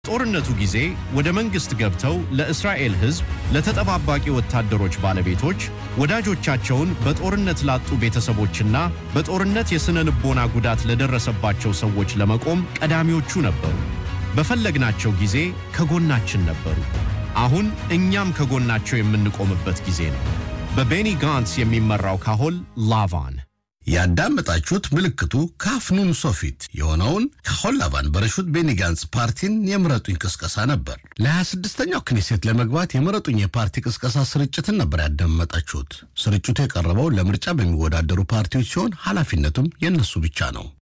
ጦርነቱ ጊዜ ወደ መንግሥት ገብተው ለእስራኤል ሕዝብ፣ ለተጠባባቂ ወታደሮች ባለቤቶች፣ ወዳጆቻቸውን በጦርነት ላጡ ቤተሰቦችና በጦርነት የሥነ ልቦና ጉዳት ለደረሰባቸው ሰዎች ለመቆም ቀዳሚዎቹ ነበሩ። በፈለግናቸው ጊዜ ከጎናችን ነበሩ። አሁን እኛም ከጎናቸው የምንቆምበት ጊዜ ነው። በቤኒ ጋንትስ የሚመራው ካሆል ላቫን ያዳመጣችሁት ምልክቱ ካፍኑን ሶፊት የሆነውን ካሆል ላቫን በረሹት ቤኒ ጋንትስ ፓርቲን የምረጡኝ ቅስቀሳ ነበር። ለ26ኛው ክኔሴት ለመግባት የምረጡኝ የፓርቲ ቅስቀሳ ስርጭትን ነበር ያዳመጣችሁት። ስርጭቱ የቀረበው ለምርጫ በሚወዳደሩ ፓርቲዎች ሲሆን ኃላፊነቱም የእነሱ ብቻ ነው።